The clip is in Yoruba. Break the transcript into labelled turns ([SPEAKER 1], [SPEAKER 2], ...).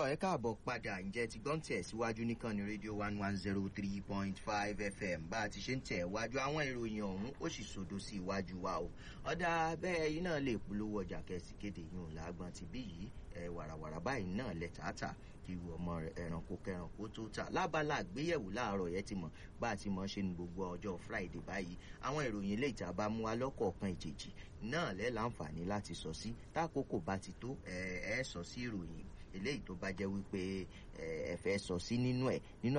[SPEAKER 1] tọ́ ẹ káàbọ̀ padà ǹjẹ́ ti gbọ́n tẹ̀ síwájú nìkan ní rédíò one one zero three point five fm bá a ti ṣe ń tẹ̀ wájú àwọn ìròyìn ọ̀hún ó sì sodo sí iwájú wa o ọ̀dà bẹ́ẹ̀ yìí náà lè polówó ọjà kẹsì kéde yìí lágbọ́n ti bí yìí ẹ wàràwàrà báyìí náà lẹ tààtà kí ìwọ ọmọ ẹranko kẹranko tó tà lábala àgbéyẹ̀wò láàárọ̀ yẹn ti mọ̀ bá a ti mọ̀ ṣe ní gbogbo ọjọ́ friday báyìí àwọn ìròyìn ilé ìta bá mú wa lọ́kọ̀ọ̀kan ìjèjì náà lẹ́ láǹfààní láti sọ sí tákòókò bá ti tó ẹ ẹ sọ sí ìròyìn eléyìí tó bá jẹ́ wípé ẹ fẹ́ sọ sí nínú ẹ̀ nínú